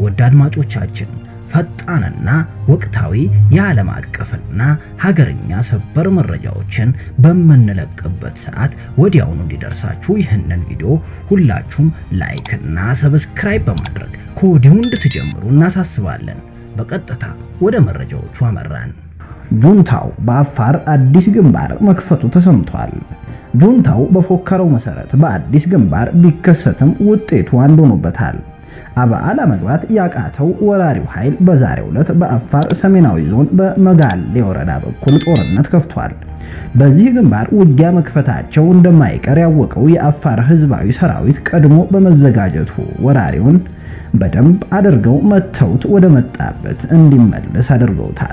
ውድ አድማጮቻችን ፈጣንና ወቅታዊ የዓለም አቀፍና ሀገርኛ ሰበር መረጃዎችን በምንለቅበት ሰዓት ወዲያውኑ እንዲደርሳችሁ ይህንን ቪዲዮ ሁላችሁም ላይክና ሰብስክራይብ በማድረግ ከወዲሁ እንድትጀምሩ እናሳስባለን። በቀጥታ ወደ መረጃዎቹ አመራን። ጁንታው በአፋር አዲስ ግንባር መክፈቱ ተሰምቷል። ጁንታው በፎከረው መሰረት በአዲስ ግንባር ቢከሰትም ውጤቱ አንድ ሆኖበታል። አበዓላ መግባት ያቃተው ወራሪው ኃይል በዛሬው ዕለት በአፋር ሰሜናዊ ዞን በመጋሌ ወረዳ በኩል ጦርነት ከፍቷል። በዚህ ግንባር ውጊያ መክፈታቸው እንደማይቀር ያወቀው የአፋር ሕዝባዊ ሰራዊት ቀድሞ በመዘጋጀቱ ወራሪውን በደንብ አድርገው መተውት ወደ መጣበት እንዲመለስ አድርገውታል።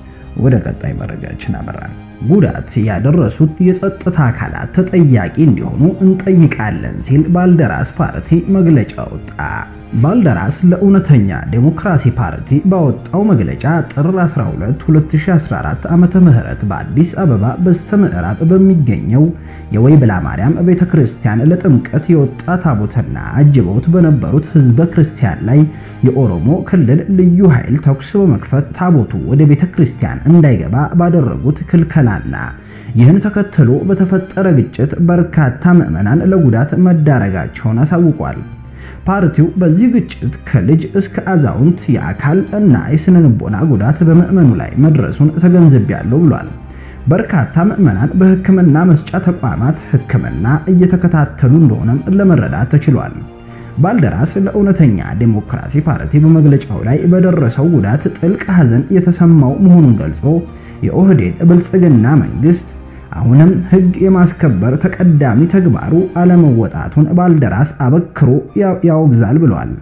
ወደ ቀጣይ መረጃችን አመራን። ጉዳት ያደረሱት የጸጥታ አካላት ተጠያቂ እንዲሆኑ እንጠይቃለን ሲል ባልደራስ ፓርቲ መግለጫ ወጣ። ባልደራስ ለእውነተኛ ዴሞክራሲ ፓርቲ ባወጣው መግለጫ ጥር 12 2014 ዓመተ ምህረት በአዲስ አበባ በስተምዕራብ በሚገኘው የወይብላ ማርያም ቤተክርስቲያን ለጥምቀት የወጣ ታቦትና አጅበውት በነበሩት ህዝበ ክርስቲያን ላይ የኦሮሞ ክልል ልዩ ኃይል ተኩስ በመክፈት ታቦቱ ወደ ቤተክርስቲያን እንዳይገባ ባደረጉት ክልከላና ይህን ተከትሎ በተፈጠረ ግጭት በርካታ ምዕመናን ለጉዳት መዳረጋቸውን አሳውቋል። ፓርቲው በዚህ ግጭት ከልጅ እስከ አዛውንት የአካል እና የስነ ልቦና ጉዳት በምዕመኑ ላይ መድረሱን ተገንዝቤያለሁ ብሏል። በርካታ ምዕመናን በሕክምና መስጫ ተቋማት ሕክምና እየተከታተሉ እንደሆነም ለመረዳት ተችሏል። ባልደራስ ለእውነተኛ ዴሞክራሲ ፓርቲ በመግለጫው ላይ በደረሰው ጉዳት ጥልቅ ሐዘን የተሰማው መሆኑን ገልጾ የኦህዴድ ብልጽግና መንግስት አሁንም ሕግ የማስከበር ተቀዳሚ ተግባሩ አለመወጣቱን ባልደራስ አበክሮ ያወግዛል ብሏል።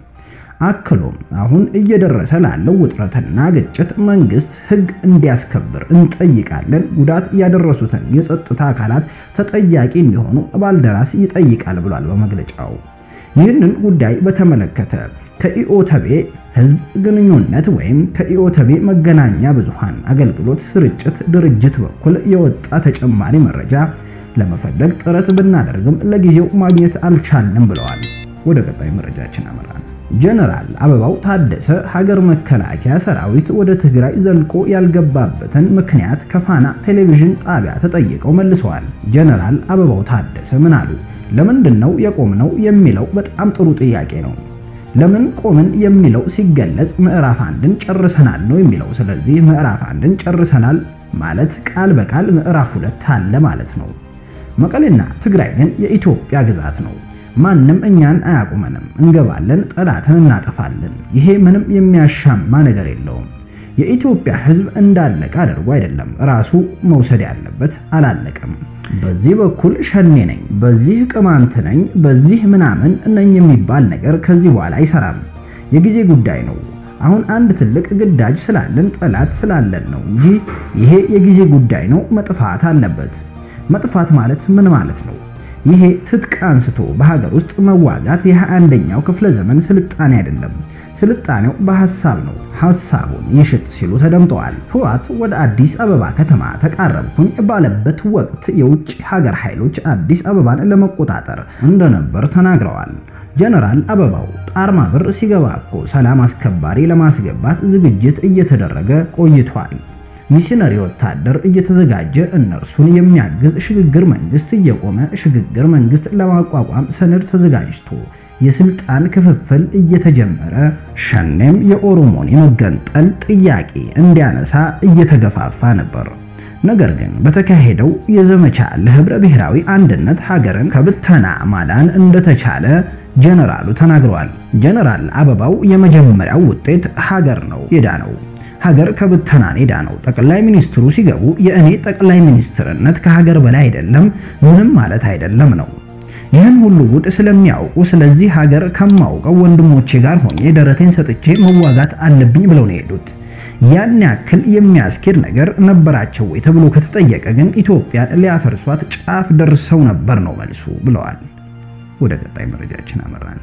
አክሎም አሁን እየደረሰ ላለው ውጥረትና ግጭት መንግስት ሕግ እንዲያስከብር እንጠይቃለን፣ ጉዳት ያደረሱትን የጸጥታ አካላት ተጠያቂ እንዲሆኑ ባልደራስ ይጠይቃል ብሏል በመግለጫው። ይህንን ጉዳይ በተመለከተ ከኢኦተቤ ህዝብ ግንኙነት ወይም ከኢኦተቤ መገናኛ ብዙሃን አገልግሎት ስርጭት ድርጅት በኩል የወጣ ተጨማሪ መረጃ ለመፈለግ ጥረት ብናደርግም ለጊዜው ማግኘት አልቻልንም ብለዋል። ወደ ቀጣይ መረጃችን አመራን። ጀነራል አበባው ታደሰ ሀገር መከላከያ ሰራዊት ወደ ትግራይ ዘልቆ ያልገባበትን ምክንያት ከፋና ቴሌቪዥን ጣቢያ ተጠይቀው መልሰዋል። ጀነራል አበባው ታደሰ ምን አሉ? ለምንድን ነው የቆምነው የሚለው በጣም ጥሩ ጥያቄ ነው። ለምን ቆምን የሚለው ሲገለጽ ምዕራፍ አንድን ጨርሰናል ነው የሚለው። ስለዚህ ምዕራፍ አንድን ጨርሰናል ማለት ቃል በቃል ምዕራፍ ሁለት አለ ማለት ነው። መቀሌና ትግራይ ግን የኢትዮጵያ ግዛት ነው። ማንም እኛን አያቁመንም። እንገባለን፣ ጠላትን እናጠፋለን። ይሄ ምንም የሚያሻማ ነገር የለውም። የኢትዮጵያ ሕዝብ እንዳለቀ አድርጎ አይደለም ራሱ መውሰድ ያለበት፣ አላለቀም። በዚህ በኩል ሸኔ ነኝ፣ በዚህ ቅማንት ነኝ፣ በዚህ ምናምን ነኝ የሚባል ነገር ከዚህ በኋላ አይሰራም። የጊዜ ጉዳይ ነው። አሁን አንድ ትልቅ ግዳጅ ስላለን ጠላት ስላለን ነው እንጂ ይሄ የጊዜ ጉዳይ ነው። መጥፋት አለበት። መጥፋት ማለት ምን ማለት ነው? ይሄ ትጥቅ አንስቶ በሀገር ውስጥ መዋጋት የ21ኛው ክፍለ ዘመን ስልጣኔ አይደለም። ስልጣኔው በሐሳብ ነው። ሐሳቡን ይሽጥ ሲሉ ተደምጠዋል። ህወሓት ወደ አዲስ አበባ ከተማ ተቃረብኩኝ ባለበት ወቅት የውጭ ሀገር ኃይሎች አዲስ አበባን ለመቆጣጠር እንደነበር ተናግረዋል። ጀነራል አበባው ጣርማ ብር ሲገባ እኮ ሰላም አስከባሪ ለማስገባት ዝግጅት እየተደረገ ቆይቷል። ሚሽነሪ ወታደር እየተዘጋጀ እነርሱን የሚያግዝ ሽግግር መንግስት እየቆመ ሽግግር መንግስት ለማቋቋም ሰነድ ተዘጋጅቶ የስልጣን ክፍፍል እየተጀመረ ሸኔም የኦሮሞን የመገንጠል ጥያቄ እንዲያነሳ እየተገፋፋ ነበር። ነገር ግን በተካሄደው የዘመቻ ለህብረ ብሔራዊ አንድነት ሀገርን ከብተና ማዳን እንደተቻለ ጀነራሉ ተናግረዋል። ጀነራል አበባው የመጀመሪያው ውጤት ሀገር ነው የዳነው ሀገር ከብተና ኔዳ ነው። ጠቅላይ ሚኒስትሩ ሲገቡ የእኔ ጠቅላይ ሚኒስትርነት ከሀገር በላይ አይደለም፣ ምንም ማለት አይደለም ነው። ይህን ሁሉ ጉድ ስለሚያውቁ ስለዚህ ሀገር ከማውቀው ወንድሞቼ ጋር ሆኜ ደረቴን ሰጥቼ መዋጋት አለብኝ ብለው ነው የሄዱት። ያን ያክል የሚያስኬድ ነገር ነበራቸው ወይ ተብሎ ከተጠየቀ ግን ኢትዮጵያን ሊያፈርሷት ጫፍ ደርሰው ነበር ነው መልሱ ብለዋል። ወደ ቀጣይ መረጃችን አመራን።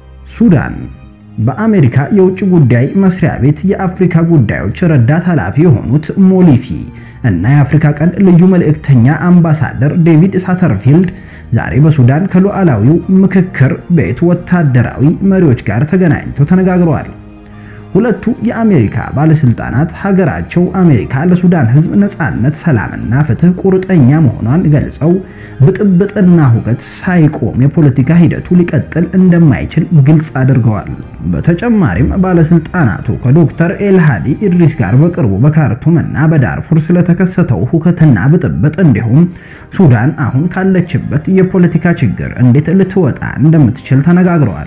ሱዳን በአሜሪካ የውጭ ጉዳይ መስሪያ ቤት የአፍሪካ ጉዳዮች ረዳት ኃላፊ የሆኑት ሞሊፊ እና የአፍሪካ ቀንድ ልዩ መልእክተኛ አምባሳደር ዴቪድ ሳተርፊልድ ዛሬ በሱዳን ከሉዓላዊው ምክክር ቤት ወታደራዊ መሪዎች ጋር ተገናኝተው ተነጋግረዋል። ሁለቱ የአሜሪካ ባለስልጣናት ሀገራቸው አሜሪካ ለሱዳን ሕዝብ ነጻነት፣ ሰላምና ፍትህ ቁርጠኛ መሆኗን ገልጸው ብጥብጥና ሁከት ሳይቆም የፖለቲካ ሂደቱ ሊቀጥል እንደማይችል ግልጽ አድርገዋል። በተጨማሪም ባለስልጣናቱ ከዶክተር ኤልሃዲ ኢድሪስ ጋር በቅርቡ በካርቱም እና በዳርፉር ስለተከሰተው ሁከትና ብጥብጥ እንዲሁም ሱዳን አሁን ካለችበት የፖለቲካ ችግር እንዴት ልትወጣ እንደምትችል ተነጋግረዋል።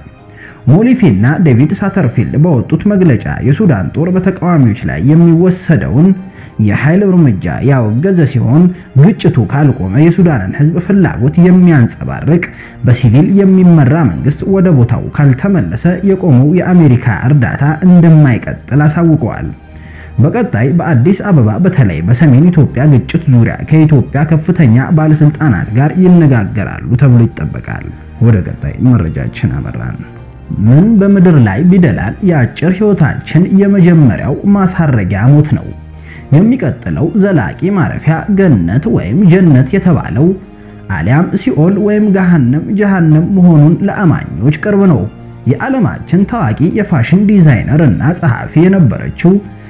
ሞሊፊና ዴቪድ ሳተርፊልድ በወጡት መግለጫ የሱዳን ጦር በተቃዋሚዎች ላይ የሚወሰደውን የኃይል እርምጃ ያወገዘ ሲሆን ግጭቱ ካልቆመ የሱዳንን ሕዝብ ፍላጎት የሚያንጸባርቅ በሲቪል የሚመራ መንግስት ወደ ቦታው ካልተመለሰ የቆመው የአሜሪካ እርዳታ እንደማይቀጥል አሳውቀዋል። በቀጣይ በአዲስ አበባ በተለይ በሰሜን ኢትዮጵያ ግጭት ዙሪያ ከኢትዮጵያ ከፍተኛ ባለስልጣናት ጋር ይነጋገራሉ ተብሎ ይጠበቃል። ወደ ቀጣይ መረጃችን አመራን። ምን በምድር ላይ ቢደላን የአጭር ህይወታችን የመጀመሪያው ማሳረጊያ ሞት ነው። የሚቀጥለው ዘላቂ ማረፊያ ገነት ወይም ጀነት የተባለው አሊያም ሲኦል ወይም ገሃነም ጀሃነም መሆኑን ለአማኞች ቅርብ ነው። የዓለማችን ታዋቂ የፋሽን ዲዛይነር እና ጸሐፊ የነበረችው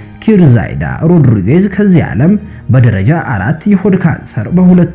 ኪርዛይዳ ሮድሪጌዝ ከዚህ ዓለም በደረጃ አራት የሆድ ካንሰር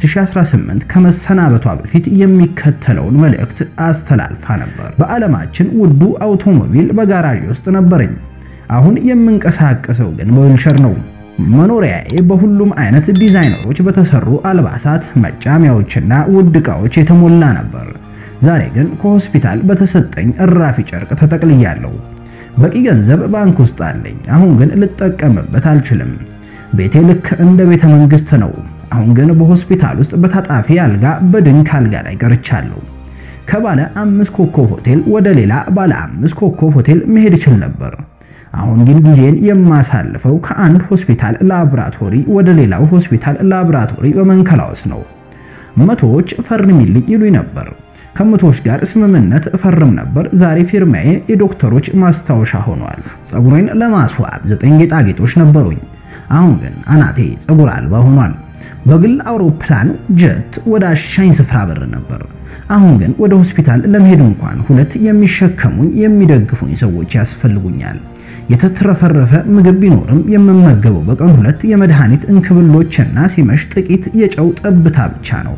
በ2018 ከመሰናበቷ በፊት የሚከተለውን መልእክት አስተላልፋ ነበር። በዓለማችን ውዱ አውቶሞቢል በጋራዥ ውስጥ ነበረኝ። አሁን የምንቀሳቀሰው ግን በዊልቸር ነው። መኖሪያዬ በሁሉም አይነት ዲዛይነሮች በተሰሩ አልባሳት፣ መጫሚያዎችና ውድ ዕቃዎች የተሞላ ነበር። ዛሬ ግን ከሆስፒታል በተሰጠኝ እራፊ ጨርቅ ተጠቅልያለሁ። በቂ ገንዘብ ባንክ ውስጥ አለኝ። አሁን ግን ልጠቀምበት አልችልም። ቤቴ ልክ እንደ ቤተ መንግስት ነው። አሁን ግን በሆስፒታል ውስጥ በታጣፊ አልጋ በድንክ አልጋ ላይ ቀርቻለሁ። ከባለ አምስት ኮከብ ሆቴል ወደ ሌላ ባለ አምስት ኮከብ ሆቴል መሄድ እችል ነበር። አሁን ግን ጊዜን የማሳልፈው ከአንድ ሆስፒታል ላብራቶሪ ወደ ሌላው ሆስፒታል ላብራቶሪ በመንከላወስ ነው። መቶዎች ፈርሚልኝ ይሉኝ ነበር። ከመቶዎች ጋር ስምምነት እፈርም ነበር። ዛሬ ፊርማዬ የዶክተሮች ማስታወሻ ሆኗል። ፀጉሬን ለማስዋብ ዘጠኝ ጌጣጌጦች ነበሩኝ። አሁን ግን አናቴ ፀጉር አልባ ሆኗል። በግል አውሮፕላን ጀት ወደ አሻኝ ስፍራ በር ነበር። አሁን ግን ወደ ሆስፒታል ለመሄድ እንኳን ሁለት የሚሸከሙኝ የሚደግፉኝ ሰዎች ያስፈልጉኛል። የተትረፈረፈ ምግብ ቢኖርም የምመገበው በቀን ሁለት የመድኃኒት እንክብሎችና ሲመሽ ጥቂት የጨው ጠብታ ብቻ ነው።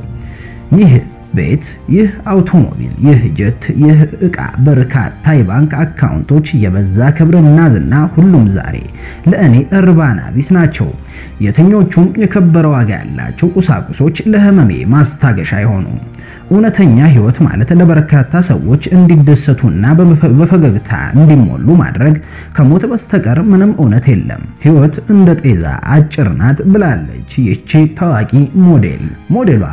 ይህ ቤት፣ ይህ አውቶሞቢል፣ ይህ ጀት፣ ይህ ዕቃ፣ በርካታ የባንክ አካውንቶች፣ የበዛ ክብርና ዝና፣ ሁሉም ዛሬ ለእኔ እርባና ቢስ ናቸው። የትኞቹም የከበረ ዋጋ ያላቸው ቁሳቁሶች ለህመሜ ማስታገሻ አይሆኑም። እውነተኛ ህይወት ማለት ለበርካታ ሰዎች እንዲደሰቱና በፈገግታ እንዲሞሉ ማድረግ ከሞት በስተቀር ምንም እውነት የለም። ህይወት እንደ ጤዛ አጭር ናት ብላለች ይህቺ ታዋቂ ሞዴል። ሞዴሏ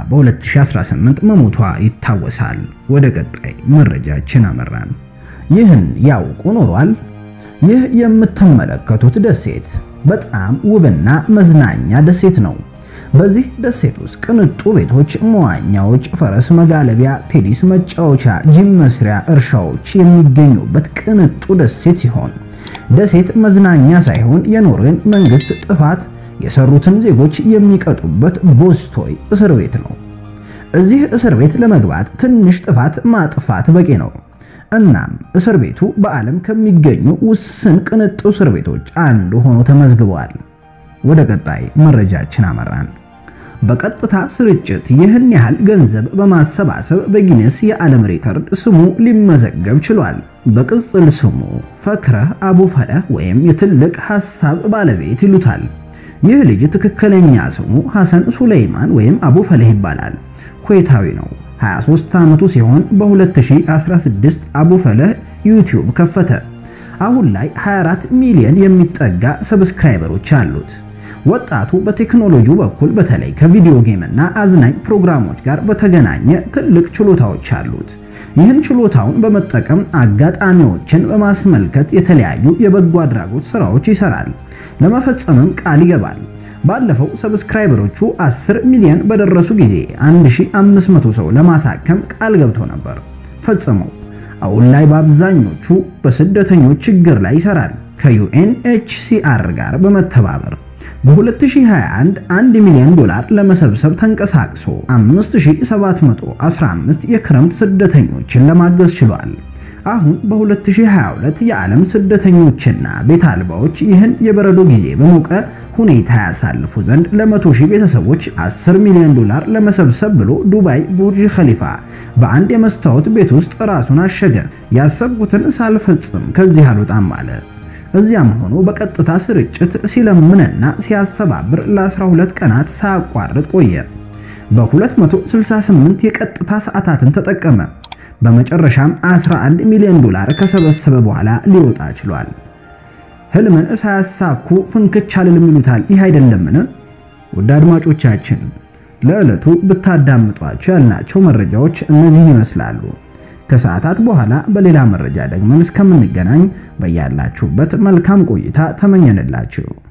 በ2018 መሞቷ ይታወሳል። ወደ ቀጣይ መረጃችን አመራን። ይህን ያውቁ ኖሯል? ይህ የምትመለከቱት ደሴት በጣም ውብና መዝናኛ ደሴት ነው። በዚህ ደሴት ውስጥ ቅንጡ ቤቶች፣ መዋኛዎች፣ ፈረስ መጋለቢያ፣ ቴኒስ መጫወቻ፣ ጂም መስሪያ፣ እርሻዎች የሚገኙበት ቅንጡ ደሴት ሲሆን ደሴት መዝናኛ ሳይሆን የኖርዌይን መንግስት ጥፋት የሰሩትን ዜጎች የሚቀጡበት ቦስቶይ እስር ቤት ነው። እዚህ እስር ቤት ለመግባት ትንሽ ጥፋት ማጥፋት በቂ ነው። እናም እስር ቤቱ በዓለም ከሚገኙ ውስን ቅንጡ እስር ቤቶች አንዱ ሆኖ ተመዝግበዋል። ወደ ቀጣይ መረጃችን አመራን። በቀጥታ ስርጭት ይህን ያህል ገንዘብ በማሰባሰብ በጊነስ የዓለም ሪከርድ ስሙ ሊመዘገብ ችሏል። በቅጽል ስሙ ፈክረህ አቡፈለህ ወይም የትልቅ ሐሳብ ባለቤት ይሉታል። ይህ ልጅ ትክክለኛ ስሙ ሐሰን ሱለይማን ወይም አቡፈለህ ይባላል። ኩዌታዊ ነው። 23 ዓመቱ ሲሆን በ2016 አቡፈለህ ዩቲዩብ ከፈተ። አሁን ላይ 24 ሚሊዮን የሚጠጋ ሰብስክራይበሮች አሉት። ወጣቱ በቴክኖሎጂው በኩል በተለይ ከቪዲዮ ጌም እና አዝናኝ ፕሮግራሞች ጋር በተገናኘ ትልቅ ችሎታዎች አሉት። ይህን ችሎታውን በመጠቀም አጋጣሚዎችን በማስመልከት የተለያዩ የበጎ አድራጎት ስራዎች ይሰራል። ለመፈጸምም ቃል ይገባል። ባለፈው ሰብስክራይበሮቹ 10 ሚሊዮን በደረሱ ጊዜ 1500 ሰው ለማሳከም ቃል ገብቶ ነበር። ፈጽመው አሁን ላይ በአብዛኞቹ በስደተኞች ችግር ላይ ይሰራል። ከዩኤንኤችሲአር ጋር በመተባበር በ2021 1 ሚሊዮን ዶላር ለመሰብሰብ ተንቀሳቅሶ 5715 የክረምት ስደተኞችን ለማገዝ ችሏል። አሁን በ2022 የዓለም ስደተኞችና ቤት አልባዎች ይህን የበረዶ ጊዜ በሞቀ ሁኔታ ያሳልፉ ዘንድ ለመቶ ሺህ ቤተሰቦች 10 ሚሊዮን ዶላር ለመሰብሰብ ብሎ ዱባይ ቡርጅ ኸሊፋ በአንድ የመስታወት ቤት ውስጥ ራሱን አሸገ። ያሰብኩትን ሳልፈጽም ከዚህ አልወጣም አለ። እዚያም ሆኖ በቀጥታ ስርጭት ሲለምንና ሲያስተባብር ለ12 ቀናት ሳያቋርጥ ቆየ። በ268 የቀጥታ ሰዓታትን ተጠቀመ። በመጨረሻም 11 ሚሊዮን ዶላር ከሰበሰበ በኋላ ሊወጣ ችሏል። ህልምን ሳያሳኩ ፍንክች አልልም ይሉታል። ይህ አይደለምን? ውድ አድማጮቻችን ለዕለቱ ብታዳምጧቸው ያልናቸው መረጃዎች እነዚህን ይመስላሉ። ከሰዓታት በኋላ በሌላ መረጃ ደግመን እስከምንገናኝ በያላችሁበት መልካም ቆይታ ተመኘንላችሁ።